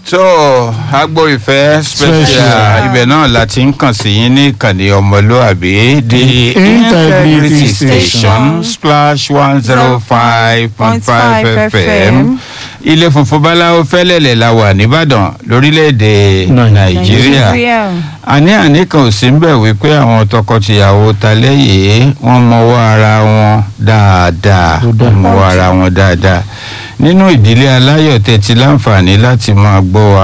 so agbo ìfẹ́ special Special. ibẹ̀ náà la ti ń kàn sí yín ní ìkànnì ọmọlúàbí the Integrity integrity Station. station splash one zero five point five fm ilé funfun báláwo fẹ́lẹ́lẹ̀ la wà nìbàdàn lórílẹ̀‐èdè nàìjíríà àní àní kan ò sí ń bẹ̀ wípé àwọn tọkọtìyàwó talẹ́ yìí wọ́n mọwọ́ ara wọn dáadáa Ó dáa. wọ́n mọwọ́ ara wọn dáadáa nínú ìdílé aláyọ̀ tẹ́tí láǹfààní láti máa gbọ́ wa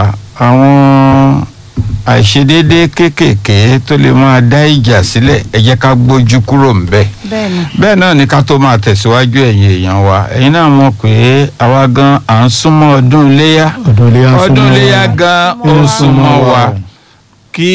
àwọn àìṣedéédé kéékèèké tó lè máa dá ìjà sílẹ̀ ẹ jẹ́ ká gbójú kúrò ńbẹ̀ bẹ́ẹ̀ni bẹ́ẹ̀ náà ni ká tó máa tẹ̀síwájú ẹ̀yin èèyàn wa ẹ̀yin náà mọ̀ pé àwa gan à ń súnmọ́ ọdún iléyà ọdún iléyà ń ọdún súnmọ́ iléyà wa. gan ó ń súnmọ́ wa kí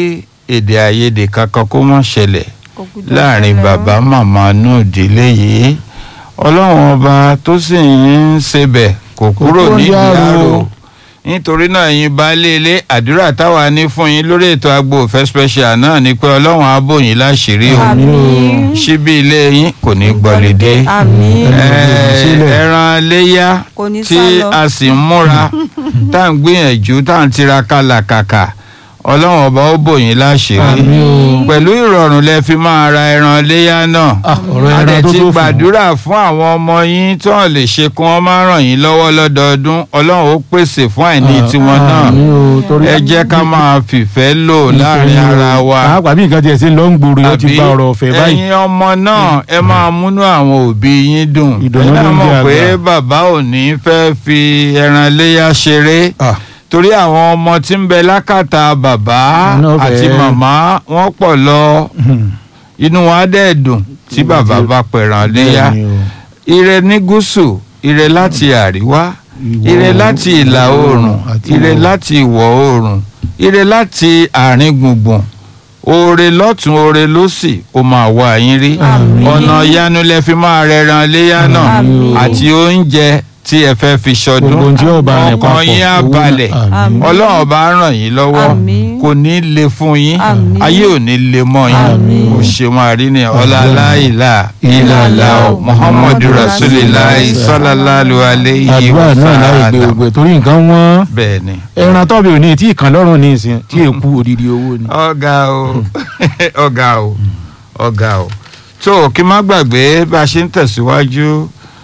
èdè àìyedè kankan kó má ṣẹlẹ̀ láàrin bàbá màmá nù ìdílé yìí ọlọ́run ọba tó sì ń ṣebẹ̀ kò kúrò kúrò nídìí yàrá àrò o. nítorí náà yín baálé ilé àdúrà táwa ní fún yín lórí ètò agbo òfẹ́ special náà ni pé ọlọ́run á bò yín láṣìírí o àmín síbí ilé yín kò ní gbọ̀lédé àmín Eh, sílẹ̀. ẹran léyà kò ní tí sálọ a sì ń múra tá à ń gbìyànjú tá à ń tiraka làkàkà ọlọ́run ọba ó bò yín láṣìírí Àmín o. pẹ̀lú ìrọ̀rùn lẹ fi máa ra ẹran léyà náà Ah, ọ̀rọ̀ a ẹran dẹ̀ tó ti tó fún. gbàdúrà fún àwọn ọmọ yín tí wọ́n lè ṣe kí wọ́n máa ràn yín lọ́wọ́ lọ́dọọdún ọlọ́run ó pèsè fún àìní tiwọn náà Àmín o, torí- ẹ jẹ́ ká máa fìfẹ́ lò láàrin ara wa pàápàá bí nǹkan tiẹ̀ sí ń lọ ń gbòòrò yóò ti àbí gba ọ̀rọ̀ ọ̀fẹ́ báyìí. ẹ̀yin ọmọ náà ẹ máa múnú àwọn òbí yín dùn Ìdùnnú ẹ ló ń mọ̀ jẹ́ pé àgbà. bàbá ò ní fẹ́ fi ẹran léyà ṣeré Ah, torí àwọn ọmọ tí ń bẹ lákàtà bàbá Iná fẹ́- àti màmá wọ́n pọ̀ lọ hmm, inú wọn á dẹ̀ dùn tí bàbá bá pẹ̀ràn léyà bẹ́ẹ̀ ni o. ire ní gúúsù ire láti àríwá Ìwọ̀ ire láti ìlà oòrùn àti ire ìwọ̀. láti ìwọ̀ oòrùn ire láti àárín gbùngbùn oore lọ́tún oore lósì ó máa wá yín rí Àmín. ọ̀nà ìyanu lẹ fi máa rẹran léyà náà Àmín. àti oúnjẹ tí ẹ fẹ́ fi ṣọdún gbogbo ohun tí yóò bá rìn ọkàn papọ̀ yín á owó náà. balẹ̀ Àmín. ọlọ́run bá ràn yín lọ́wọ́ Àmín. kò ní le fún yín Àmín. ayé ò ní le mọ́ yín Àmín. kò ṣe máa rí ni ọlá ìlà ìlàlá muhammadu rasulillahi sallallahu alayhi àdúrà wa náà láì gbé sallam gbogbo ẹ̀ torí nǹkan wọ́n bẹ́ẹ̀ ni ẹran tọ́bi òní tí ìkàn lọ́rùn ní ìsìn tí èkú odidi owó ni. ọ̀gá o ọ̀gá o ọ̀gá o tó kí n má gbàgbé bá a ṣe ń tẹ̀síwájú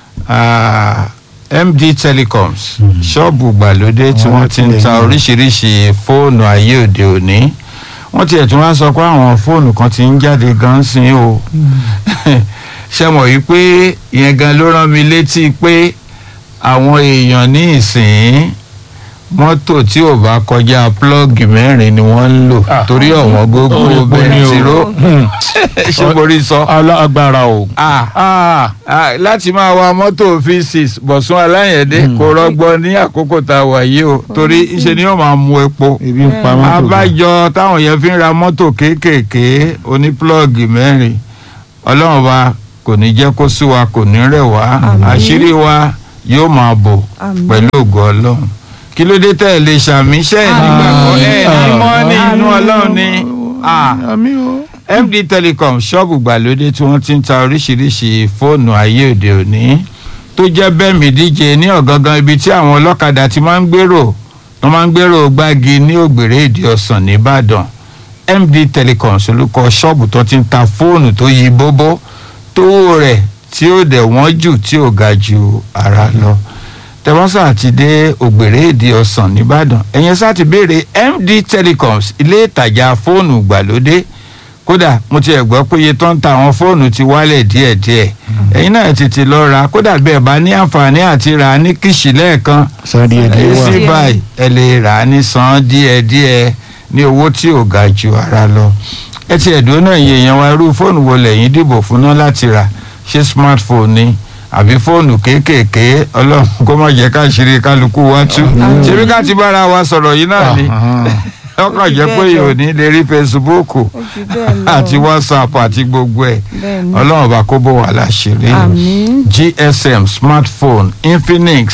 ah, md telecoms ṣọ́ọ̀bù gbàlódé tí wọ́n ti ń ta oríṣiríṣi fóònù ayé òde òní wọ́n tiẹ̀ tún wá sọ pé àwọn fóònù kan ti ń jáde gan sí o ṣe mọ̀ yìí pé ìyẹn gan ló rán mi létí pé àwọn èèyàn ní ìsìn mọ́tò tí ò bá kọjá plọ́ọ̀gì mẹ́rin ni wọ́n ń lò Ah. torí ọ̀wọ́n gógó Orí epo ni o. bẹntiró Hmm. ṣé mo rí sọ. alágbára o. Ah, Ah, ah, láti máa wa mọ́tò v6 bọ̀sùn aláyẹ̀dé kò rọgbọ ní àkókò tá a wà yìí o torí iṣẹ́ ni yóò máa mu epo ebi ń pa mọ́tò. gan. abájọ táwọn yẹn fi ń ra mọ́tò kéékèèké oní plọ́ọ̀gì mẹ́rin ọlọ́run wa kò ní jẹ́ kó sú wa kò ní rẹ̀ wá Àmín. àṣírí wa yóò máa bò Àmín. pẹ̀lú ògo ọlọ́run kí ló dé tẹ́ ẹ lè ṣàmì iṣẹ́ ẹ̀ nígbàgbọ́ ẹ̀ ní mọ́ ní inú ọlọ́run ni Ah, àmín o. md telecom ṣọ́ọ̀bù gbàlódé tí wọ́n ti ń ta oríṣiríṣi fóònù ayé òde òní tó jẹ́ bẹ́ẹ̀mì díje ní ọ̀gangan ibi tí àwọn ọlọ́kadà ti máa ń gbèrò wọ́n máa ń gbèrò gbági ní ògbèrè èdè ọ̀sán nìbàdàn md telecom solúkọ ṣọ́ọ̀bù tó ti ń ta fóònù tó yí bóbó tówó rẹ̀ tí ó dẹ̀ wọ́n jù tí ò ga ju ara lọ tẹwọ́sà àti dé ògbèrè èdè ọ̀sán nìbàdàn ẹ̀yẹn sá ti béèrè md telecoms ilé ìtajà fóònù gbàlódé kódà mo ti ẹ̀ gbọ́ pé iye tó ń ta àwọn fóònù ti wálẹ̀ díẹ̀díẹ̀ ẹ̀yin náà tètè lọ ra kódà bẹ́ẹ̀ bá ní àǹfààní àti rà á ní kìsì lẹ́ẹ̀kan san díẹ̀ díẹ̀ wà. easy buy ẹ lè rà á ní san díẹ̀díẹ̀ ní owó tí ò ga ju ara lọ ẹ ti ẹ̀dùn náà iye yẹn wá irú fóònù wo lẹ́yìn dìbò fún náà láti rà ṣé smartphone ni àbí fóònù kéékèèké ọlọ́run kó má jẹ́ ká ṣeré kálukú wá tú ṣebí ká ti bára wa sọ̀rọ̀ yìí náà ni ọkàn jẹ́ pé yóò ní lè rí facebook ó ju bẹ́ẹ̀ lọ àti whatsapp àti gbogbo ẹ̀ bẹ́ẹ̀ ni ọlọ́run bá kó bó wà láṣìírí àmín gsm smartphone infinix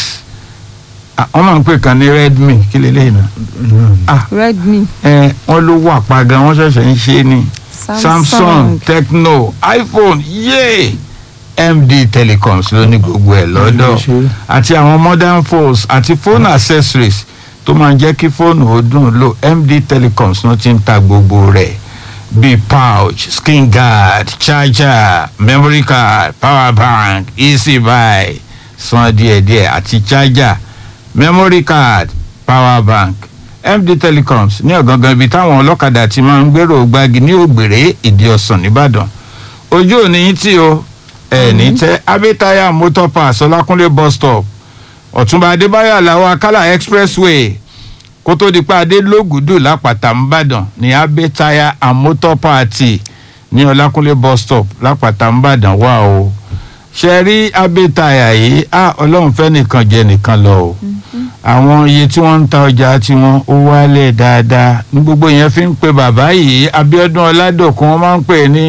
ah, wọ́n máa ń pè kan ní redmi kí lélẹ́yìn náà redmi ẹ wọ́n ló wà pa gan wọ́n ṣẹ̀ṣẹ̀ ń ṣe ni samsung samsung tecno iphone yéé md telecoms ló ní gbogbo ẹ̀ lọ́dọ̀ àti àwọn modern phones àti phone accessories tó máa ń jẹ́ kí fóònù ó dùn lò md telecoms ló ti ń ta gbogbo rẹ̀ bíi pouch skin guard charger memory card power bank easy buy san díẹ̀díẹ̀ àti charger memory card power bank md telecoms ní ọ̀gangan ibi táwọn ọlọ́kadà ti máa ń gbèrò gbági ní ògbèrè ìdí ọ̀sán nìbàdàn ojú òní yín tí o ẹ̀ẹ́nì tẹ́ abẹ́táyà motor pass ọlákúnlé bus stop ọ̀túnba adébáyọ̀ aláwọ̀ akálà expressway kó tó di pé adé lógùdù lápàtà ńbàdàn ní abẹ́táyà and motor party ní ọlákúnlé bus stop lápàtà ńbàdàn wà o ṣe rí abẹ́táyà yìí á ọlọ́run fẹ́ nìkan jẹ nìkan lọ o àwọn iye tí wọ́n ń ta ọjà tiwọn ó wálẹ̀ dáadáa ní gbogbo yẹn fi ń pe bàbá yìí abiodun ọládòkun wọ́n máa ń pè ní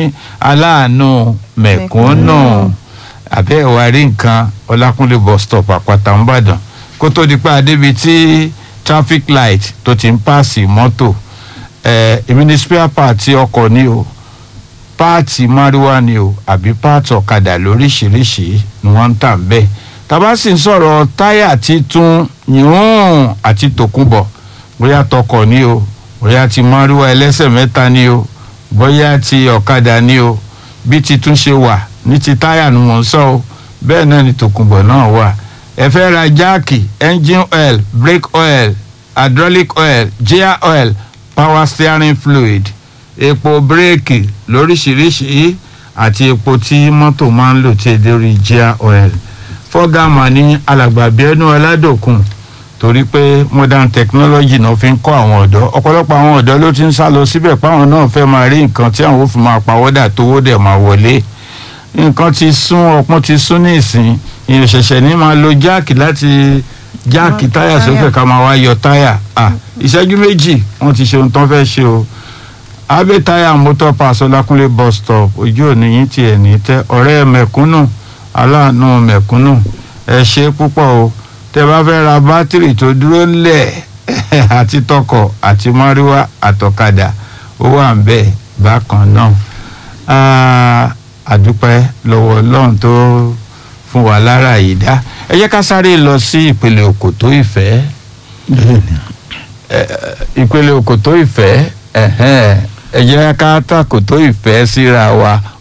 aláàánú mẹ̀kúnnù àbẹ́ ìwà rí nǹkan ọlákúnlé bus stop àpáta ńbàdàn kó tó di pé adébi tí traffic light tó ti ń pààsì mọ́tò ẹ̀ èmi ní spare part ọkọ̀ ni o páàtì márúwá ni o àbí páàtì ọ̀kadà lóríṣìíríṣìí ni wọ́n ń tà ń bẹ́ẹ̀ tàbá sì ń sọ̀rọ̀ táyà títún yùn àti tòkunbọ̀ bóyá tọkọ̀ ni o bóyá ti márúwá ẹlẹ́sẹ̀ mẹ́ta ni o bóyá ti ọ̀kadà ni o bí titún ṣe wà ní ti táyà ni mò ń sọ o bẹ́ẹ̀ náà ni tòkunbọ̀ náà wà ẹ fẹ́ ra jáàkì engine oil brake oil hydraulic oil gear oil power steering fluid epo bírèkì lóríṣiríṣi àti epo tí mọ́tò máa ń lò tí èdè orí gear oil fọ́gàmà ní alàgbà bíẹ́nú ọládòkun torí pé modern technology náà fi ń kọ́ àwọn ọ̀dọ́ ọ̀pọ̀lọpọ̀ àwọn ọ̀dọ́ ló ti ń sá lọ síbẹ̀ páwọn náà fẹ́ máa rí nǹkan tí àwọn ò fi máa pawọ́dà tówó dẹ̀ máa wọlé nǹkan ti sún ọpọ́n ti sún ní ìsìn ìyẹn ṣẹ̀ṣẹ̀ ní máa lo jáàkì láti jáàkì táyà sókè ká máa wá yọ táyà ìṣẹ́jú méjì wọ́n ti ṣe ohun tán fẹ́ ṣe o abe táyà motor pass ọlákúnlé bus stop ojú òní yín tiẹ̀ ní tẹ́ ọ̀rẹ́ mẹ̀kúnnù aláàánú mẹ̀kúnnù ẹ ṣe púpọ̀ o tẹ bá fẹ́ ra bátìrì tó dúró ńlẹ̀ àti tọkọ̀ àti mọ́ríwá àtọ̀kadà ó wà ń bẹ̀ bákan náà àdúpẹ́ lọ́wọ́ ọlọ́run tó fún wa lára yìí dá ẹ jẹ́ ká sáré lọ sí ìpele òkòtó ìfẹ́ ìpele òkòtó ìfẹ́ ẹ jẹ́ ká tàkòtó ìfẹ́ síra wa